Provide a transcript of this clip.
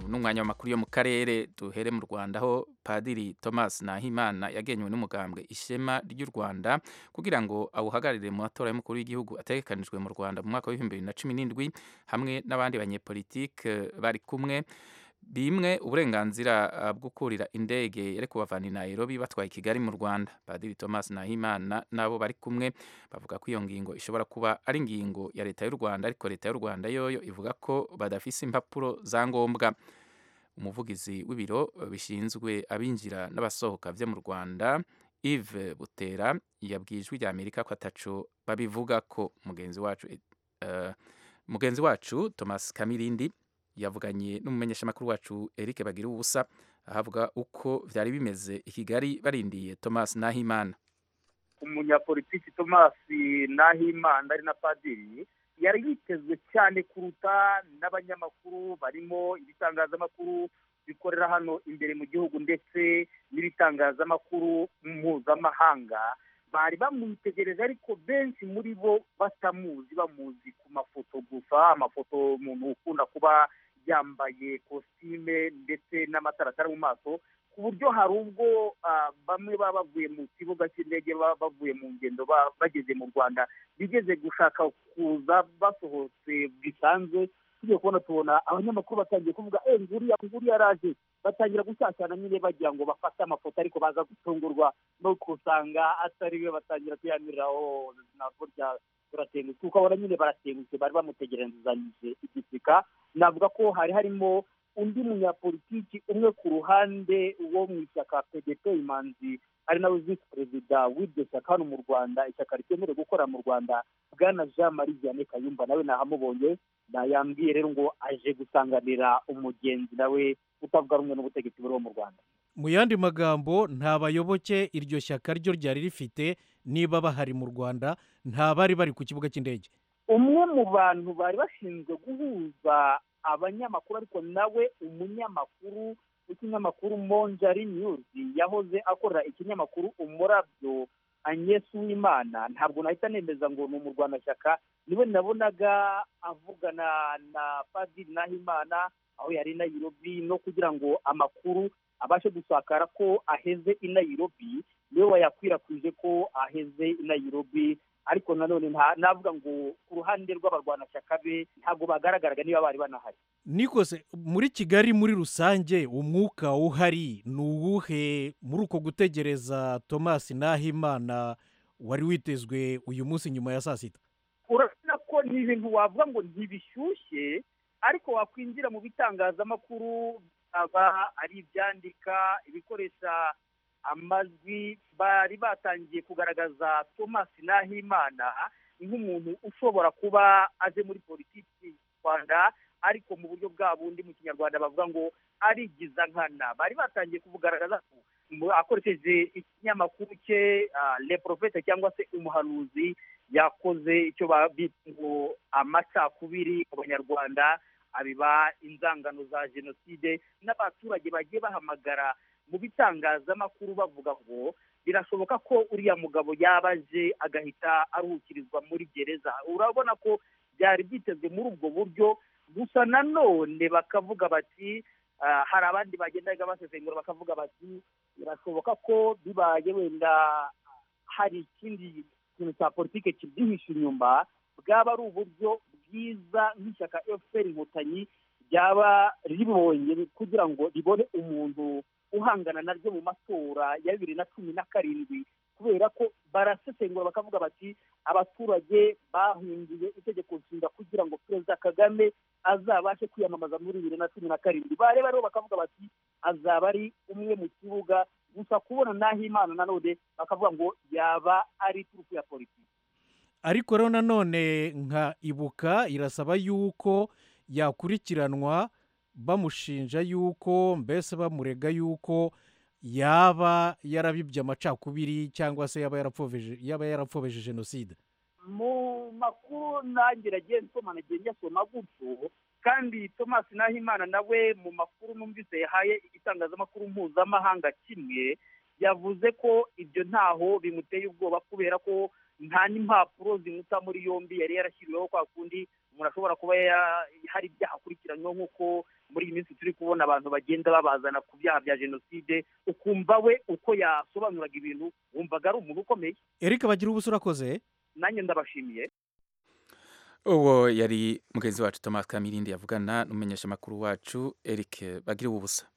n'umwanya w'amakuru yo mu karere duhere mu rwanda aho padiri thomas nahimana yagenywe n'umugambwe ishema ry'u rwanda kugira ngo awuhagararire mu matora y'umukuru w'igihugu ategekanijwe mu rwanda mu mwaka w'ibihumbi bibiri na cumi n'indwi hamwe n'abandi banyepolitike bari kumwe bimwe uburenganzira uh, bwo kurira indege yari kubavana i Nairobi batwaye i Kigali mu Rwanda Padiri Thomas Nahimana nabo bari kumwe bavuga ko iyo ngingo ishobora kuba ari ingingo ya leta y'u Rwanda ariko leta y'u Rwanda yoyo ivuga ko badafise impapuro za ngombwa umuvugizi w'ibiro bishinzwe abinjira n'abasohoka vyo mu Rwanda Yves Butera yabwiye ijwi rya Amerika ko ataco babivuga ko mugenzi wacu uh, mugenzi wacu Thomas Kamirindi yavuganye n'umumenyeshamakuru wacu Eric Bagira ubusa ahavuga uko vyari bimeze i Kigali barindiye Thomas Nahimana umunyapolitiki Thomas Nahimana ari na padiri yari yitezwe cyane kuruta n'abanyamakuru barimo ibitangazamakuru bikorera hano imbere mu gihugu ndetse n'ibitangazamakuru mpuzamahanga bari bamwitegereje ariko benshi muri bo batamuzi bamuzi ku mafoto gusa amafoto umuntu ukunda kuba yambaye kositime ndetse n'amataratara mu maso ku buryo hari ubwo bamwe baba bavuye mu kibuga cy'indege baba bavuye mu ngendo bageze mu rwanda bigeze gushaka kuza basohotse bisanzwe tugiye kubona tubona abanyamakuru batangiye kuvuga nguriya nguriya araje batangira gushyashyana nyine bagira ngo bafate amafoto ariko baza gutungurwa no kusanga atari we batangira kuyamiriraho burya turatengutse kuko abona nyine baratengutse bari bamutegerezanyije igisika navuga ko hari harimo undi munyapolitiki umwe ku ruhande wo mu ishyaka pdp imanzi ari nawe visi perezida w'iryo shyaka hano mu rwanda ishyaka ritemerewe gukora mu rwanda bwana jean marie vianney kayumba nawe nahamubonye yambwiye rero ngo aje gusanganira umugenzi nawe utavuga rumwe n'ubutegetsi buriho mu rwanda mu yandi magambo nta bayoboke iryo shyaka ryo ryari rifite niba bahari mu rwanda nta bari bari ku kibuga cy'indege umwe mu bantu bari bashinzwe guhuza abanyamakuru ariko nawe umunyamakuru w'ikinyamakuru monjari nyuzi yahoze akorera ikinyamakuru umurabyo anyesi w'imana ntabwo nahita nemeza ngo ni umurwanashyaka niwe nabonaga avugana na padiri nahimana aho yari i nayirobi no kugira ngo amakuru abashe gusakara ko aheze i nayirobi niwe wayakwirakwije ko aheze i nayirobi ariko nanone navuga ngo ku ruhande rw'abarwanashyaka be ntabwo bagaragaraga niba bari banahari nikose muri kigali muri rusange umwuka uhari ni uwuhe muri uko gutegereza thomas nahimana wari witezwe uyu munsi nyuma ya saa sita urabona ko ni ibintu wavuga ngo ntibishyushye ariko wakwinjira mu bitangazamakuru aba ari ibyandika ibikoresha amajwi bari batangiye kugaragaza thomas nahimana nk'umuntu ushobora kuba aje muri politiki rwanda ariko mu buryo bwa bundi mu kinyarwanda bavuga ngo arigiza nkana bari batangiye kubugaragaza ko akoresheje ikinyamakuru cye le profete cyangwa se umuhanuzi yakoze icyo bita ngo amacakubiri ku banyarwanda abiba inzangano za jenoside n'abaturage bagiye bahamagara mu bitangazamakuru bavuga ngo birashoboka ko uriya mugabo yabaje agahita aruhukirizwa muri gereza urabona ko byari byitezwe muri ubwo buryo gusa nanone bakavuga bati hari abandi bagendaga basesengura bakavuga bati birashoboka ko bibaye wenda hari ikindi kintu cya politiki kibyihishe inyuma bwaba ari uburyo bwiza nk'ishyaka efuperi inkotanyi ryaba ribonye kugira ngo ribone umuntu uhangana naryo mu matora ya bibiri na cumi na karindwi kubera ko barasesengura bakavuga bati abaturage bahungiye itegeko nshinga kugira ngo perezida kagame azabashe kwiyamamaza muri bibiri na cumi na karindwi bareba rero bakavuga bati azaba ari umwe mu kibuga gusa kubona n'aho imana nanone bakavuga ngo yaba ari turufu ya politiki ariko rero nanone nka ibuka irasaba yuko yakurikiranwa bamushinja yuko mbese bamurega yuko yaba yarabibye amacakubiri cyangwa se yaba yarapfobeje yaba yarapfobeje jenoside mu makuru nange nagiye nsoma nagiye njyasoma gutyo kandi thomas nahimana nawe mu makuru numvise yahaye igitangazamakuru mpuzamahanga kimwe yavuze ko ibyo ntaho bimuteye ubwoba kubera ko nta n'impapuro zimuta muri yombi yari yarashyiriweho kwa kundi umuntu ashobora kuba hari ibyaha akurikiranyweho nk'uko muri iyi minsi turi kubona abantu bagenda babazana ku byaha bya jenoside ukumva we uko yasobanuraga ibintu wumvaga ari umuntu ukomeye erike bagira ubuso urakoze nanjye ndabashimiye uwo yari mugenzi wacu thomas kamirindi yavugana n'umumenyeshamakuru wacu eric bagira ubusa